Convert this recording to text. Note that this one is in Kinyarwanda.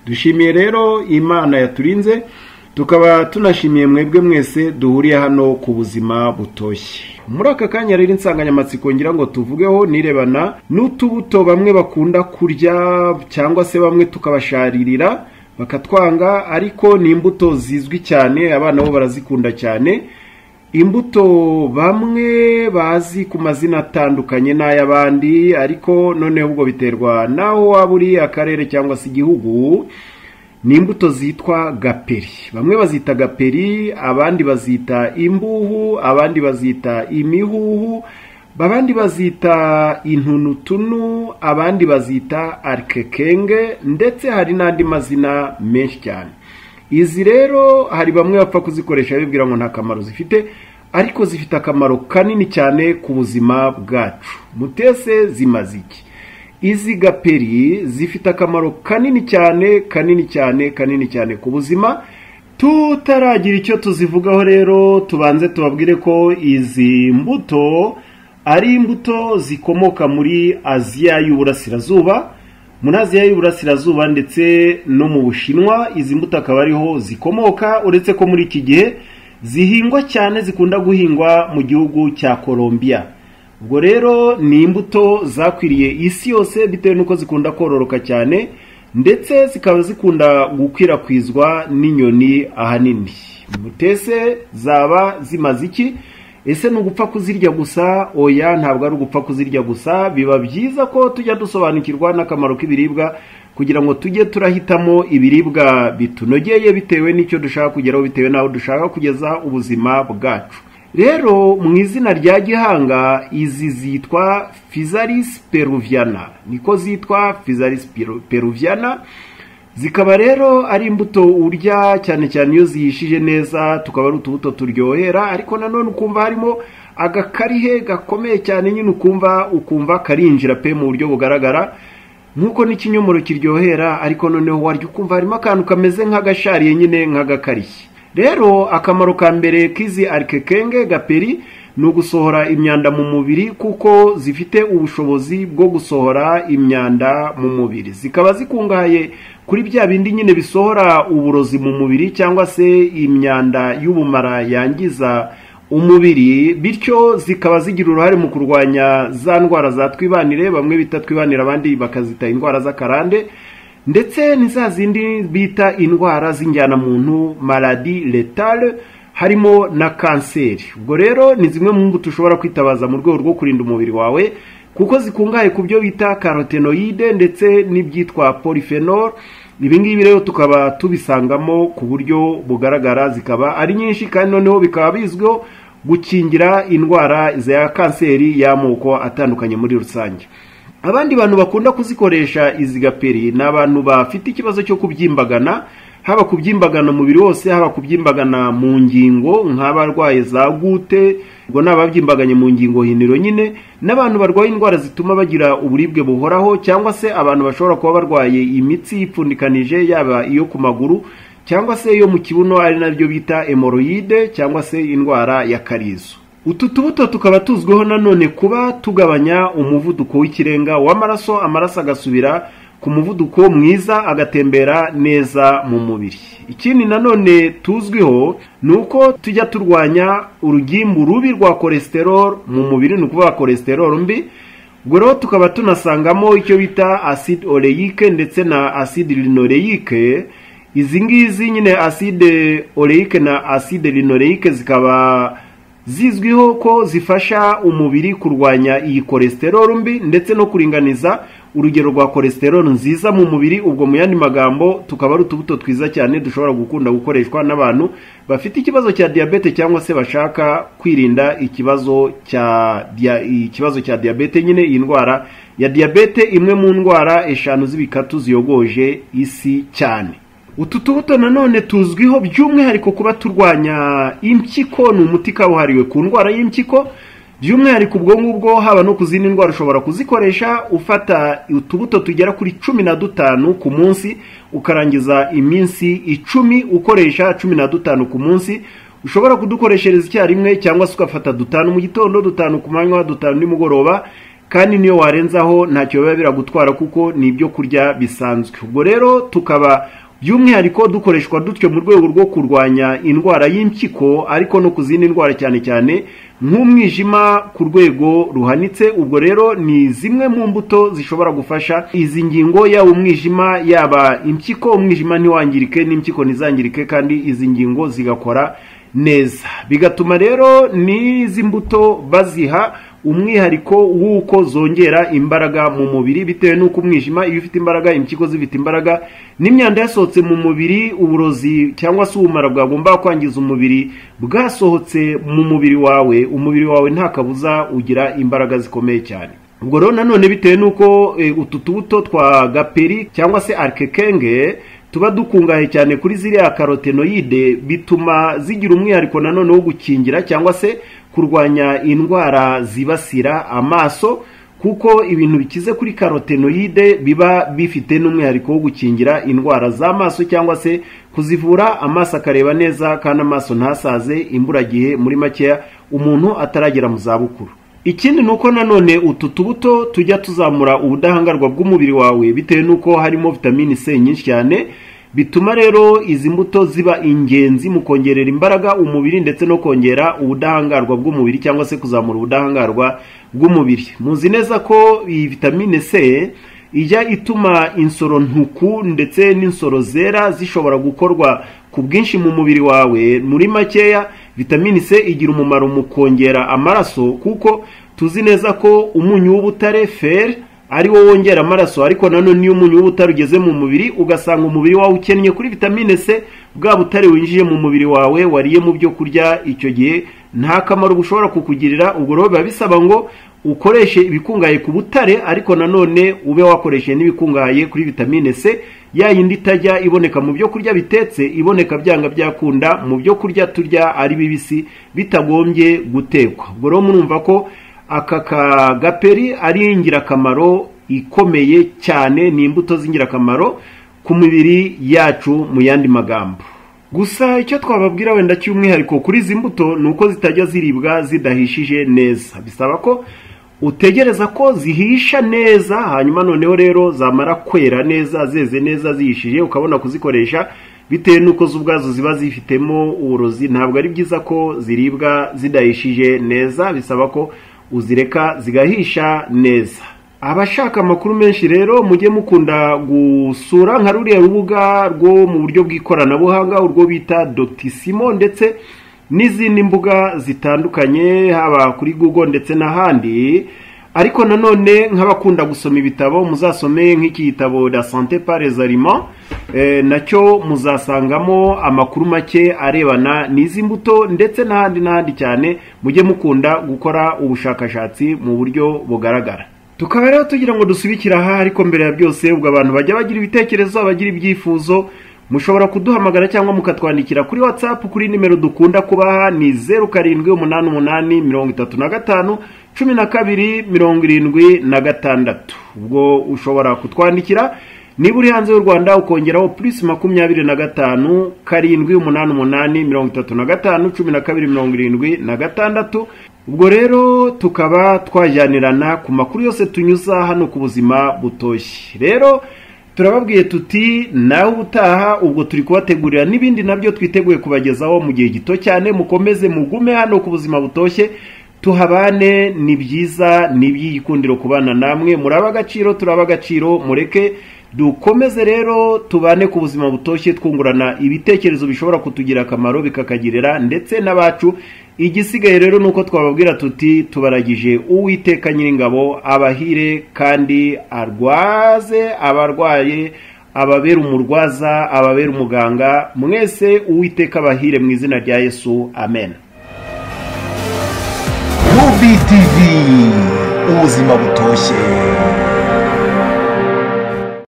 dushimiye rero imana yaturinze tukaba tunashimiye mwebwe mwese duhuriye hano ku buzima butoshye muri aka kanya rero insanganyamatsiko ngira ngo tuvugeho nirebana n'utubuto bamwe bakunda kurya cyangwa se bamwe tukabasharirira bakatwanga ariko ni imbuto zizwi cyane abana bo barazikunda cyane imbuto bamwe bazi ku mazina atandukanye n'ay'abandi ariko noneho ubwo biterwa n'aho waba uri akarere cyangwa se igihugu ni imbuto zitwa gaperi bamwe bazita gaperi abandi bazita imbuhu abandi bazita imihuhu abandi bazita intunutunu abandi bazita arikekenge ndetse hari n'andi mazina menshi cyane izi rero hari bamwe bapfa kuzikoresha bibwira ngo nta kamaro zifite ariko zifite akamaro kanini cyane ku buzima bwacu mutese zimaze iki izi gaperi zifite akamaro kanini cyane kanini cyane kanini cyane ku buzima tutaragira icyo tuzivugaho rero tubanze tubabwire ko izi mbuto ari imbuto zikomoka muri aziya y'uburasirazuba muri aziya y'uburasirazuba ndetse no mu bushinwa izi mbuto akaba ariho zikomoka uretse ko muri iki gihe zihingwa cyane zikunda guhingwa mu gihugu cya colombia ubwo rero ni imbuto zakwiriye isi yose bitewe n'uko zikunda kororoka cyane ndetse zikaba zikunda gukwirakwizwa n'inyoni ahanini mutese zaba zimaze iki ese ni ugupfa kuzirya gusa oya ntabwo ari ugupfa kuzirya gusa biba byiza ko tujya dusobanukirwa n'akamaro k'ibiribwa kugira ngo tujye turahitamo ibiribwa bitunogeye bitewe n'icyo dushaka kugeraho bitewe n'aho dushaka kugeza ubuzima bwacu rero mu izina rya gihanga izi zitwa fizaris peruviana niko zitwa fizaris peruviana zikaba rero ari imbuto urya cyane cyane iyo zihishije neza tukaba ari utubuto turyohera ariko nanone ukumva harimo agakarihe gakomeye cyane nyine ukumva ukumva karinjira pe mu buryo bugaragara nk'uko n'ikinyomoro kiryohera ariko noneho warya ukumva harimo akantu kameze nk'agashariye nyine nk'agakariye rero akamaro ka mbere k'izi arikekenge gaperi ni ugusohora imyanda mu mubiri kuko zifite ubushobozi bwo gusohora imyanda mu mubiri zikaba zikungahaye kuri bya bindi nyine bisohora uburozi mu mubiri cyangwa se imyanda y'ubumara yangiza umubiri bityo zikaba zigira uruhare mu kurwanya za ndwara za twibanire bamwe bita twibanire abandi bakazita indwara z'akarande ndetse ni za zindi bita indwara z'injyanamuntu maladi letale harimo na kanseri ubwo rero ni zimwe mu mbuto ushobora kwitabaza mu rwego rwo kurinda umubiri wawe kuko zikungahaye ku byo bita karotenoide ndetse n'ibyitwa polifenol ibingibi rero tukaba tubisangamo ku buryo bugaragara zikaba ari nyinshi kandi noneho bikaba bizwiho gukingira indwara za kanseri y'amoko atandukanye muri rusange abandi bantu bakunda kuzikoresha izi gaperi ni abantu bafite ikibazo cyo kubyimbagana haba kubyimbagana umubiri wose haba kubyimbagana mu ngingo nk'abarwaye za gute ubwo ni ababyimbaganye mu ngingo hiniro nyine n'abantu barwaye indwara zituma bagira uburibwe buhoraho cyangwa se abantu bashobora kuba barwaye imitsi yipfundikanije yaba iyo ku maguru cyangwa se iyo mu kibuno ari nabyo bita emoroyide cyangwa se indwara ya karizo utu tubuto tukaba tuzwiho nanone kuba tugabanya umuvuduko w'ikirenga w'amaraso amaraso agasubira ku muvuduko mwiza agatembera neza mu mubiri ikindi nanone tuzwiho ni uko tujya turwanya urugimbu rubi rwa kolesterol mu mubiri ni ukuvuga kolesterol mbi ubwo rero tukaba tunasangamo icyo bita acide oleyike ndetse na acide linoreyike izi ngizi nyine acide oleyike na acide linoreyike zikaba zizwiho ko zifasha umubiri kurwanya iyi kolesterol mbi ndetse no kuringaniza urugero rwa kolesterol nziza mu mubiri ubwo mu yandi magambo tukaba ari utubuto twiza cyane dushobora gukunda gukoreshwa n'abantu bafite ikibazo cya diyabete cyangwa se bashaka kwirinda ikibazo cya ikibazo cya diyabete nyine iyi ndwara ya diyabete imwe mu ndwara eshanu z'ibikatu ziyogoje isi cyane utu tubuto nanone tuzwiho by'umwihariko kuba turwanya impyiko ni umuti kabuhariwe ku ndwara y'impyiko by'umwihariko ubwo ngubwo haba no ku zindi ndwara ushobora kuzikoresha ufata utubuto tugera kuri cumi na dutanu ku munsi ukarangiza iminsi icumi ukoresha cumi na dutanu ku munsi ushobora kudukoreshereza icyarimwe cyangwa se ugafata dutanu mu gitondo dutanu ku manywa dutanu nimugoroba kandi niyo warenzaho ntacyo biba biragutwara kuko ni ibyo kurya bisanzwe ubwo rero tukaba by'umwihariko dukoreshwa dutyo mu rwego rwo kurwanya indwara y'impyiko ariko no ku zindi ndwara cyane cyane nk'umwijima ku rwego ruhanitse ubwo rero ni zimwe mu mbuto zishobora gufasha izi ngingo yaba umwijima yaba impyiko umwijima ntiwangirike n'impyiko ntizangirike kandi izi ngingo zigakora neza bigatuma rero n'izi mbuto baziha umwihariko w'uko zongera imbaraga mu mubiri bitewe n'uko umwijima iyo ufite imbaraga impyiko zifite imbaraga n'imyanda yasohotse mu mubiri uburozi cyangwa se ubumara bwagomba kwangiza umubiri bwasohotse mu mubiri wawe umubiri wawe nta kabuza ugira imbaraga zikomeye cyane ubwo rero nanone bitewe n'uko utu tubuto twa gaperi cyangwa se arikekenge tuba dukungahaye cyane kuri ziriya karotenoyide bituma zigira umwihariko nanone wo gukingira cyangwa se kurwanya indwara zibasira amaso kuko ibintu bikize kuri karotenoyide biba bifite n'umwihariko wo gukingira indwara z'amaso cyangwa se kuzivura amaso akareba neza kandi amaso ntasaze imburagihe muri makeya umuntu ataragera mu zabukuru ikindi ni uko nanone utu tubuto tujya tuzamura ubudahangarwa bw'umubiri wawe bitewe n'uko harimo vitamini c nyinshi cyane bituma rero izi mbuto ziba ingenzi mu kongerera imbaraga umubiri ndetse no kongera ubudahangarwa bw'umubiri cyangwa se kuzamura ubudahangarwa bw'umubiri muzi neza ko iyi vitamine c ijya ituma insoro ntuku ndetse n'insoro zera zishobora gukorwa ku bwinshi mu mubiri wawe muri makeya vitamine c igira umumaro mu kongera amaraso kuko tuzi neza ko umunyu w'ubutare fer ari wo wongera amaraso ariko nanone iyo umunyu w'ubutare ugeze mu mubiri ugasanga umubiri wawe ukennye kuri vitamine c bwa butare winjiye mu mubiri wawe wariye mu byo kurya icyo gihe nta kamaro bushobora kukugirira ubwo rero biba bisaba ngo ukoreshe ibikungahaye ku butare ariko nanone ube wakoresheje n'ibikungahaye kuri vitamine c ya yindi itajya iboneka mu byo kurya bitetse iboneka byanga byakunda mu byo kurya turya ari bibisi bitagombye gutekwa ubwo rero murumva ko aka kagaperi ari ingirakamaro ikomeye cyane ni imbuto z'ingirakamaro ku mibiri yacu mu yandi magambo gusa icyo twababwira wenda cy'umwihariko kuri izi mbuto ni uko zitajya ziribwa zidahishije neza bisaba ko utegereza ko zihisha neza hanyuma noneho rero zamara kwera neza zeze neza zihishije ukabona kuzikoresha bitewe n'uko zo ubwazo ziba zifitemo uburozi ntabwo ari byiza ko ziribwa zidahishije neza bisaba ko uzireka zigahisha neza abashaka amakuru menshi rero mujye mukunda gusura nka ruriya rubuga rwo mu buryo bw'ikoranabuhanga urwo bita dotisimo ndetse n'izindi mbuga zitandukanye haba kuri google ndetse n'ahandi ariko nanone nk'abakunda gusoma ibitabo muzasome nk'iki gitabo la sante pares aliments nacyo muzasangamo amakuru make arebana n'izi mbuto ndetse n'ahandi n'ahandi cyane mujye mukunda gukora ubushakashatsi mu buryo bugaragara tukaba rero tugira ngo dusubikire aha ariko mbere ya byose ubwo abantu bajya bagira ibitekerezo bagira ibyifuzo mushobora kuduhamagara cyangwa mukatwandikira kuri watsapu kuri nimero dukunda kubaha ni zeru karindwi umunani umunani mirongo itatu na gatanu cumi na kabiri mirongo irindwi na gatandatu ubwo ushobora kutwandikira niba uri hanze y'u rwanda ukongeraho purisi makumyabiri na gatanu karindwi umunani umunani mirongo itatu na gatanu cumi na kabiri mirongo irindwi na gatandatu ubwo rero tukaba twajyanirana ku makuru yose tunyuza hano ku buzima butoshye rero turababwiye tuti nawe ubutaha ubwo turi kubategurira n'ibindi nabyo twiteguye kubagezaho mu gihe gito cyane mukomeze mugume hano ku buzima butoshye tuhabane ni byiza ni iby'igikundiro kubana namwe muraba agaciro turaba agaciro mureke dukomeze rero tubane ku buzima butoshye twungurana ibitekerezo bishobora kutugira akamaro bikakagirira ndetse n'abacu igisigaye rero ni uko twababwira tuti tubaragije uwiteka nyiringabo abahire kandi arwaze abarwaye ababera umurwaza ababera umuganga mwese uwiteka abahire mu izina rya yesu amen Rubi TV ubuzima butoshye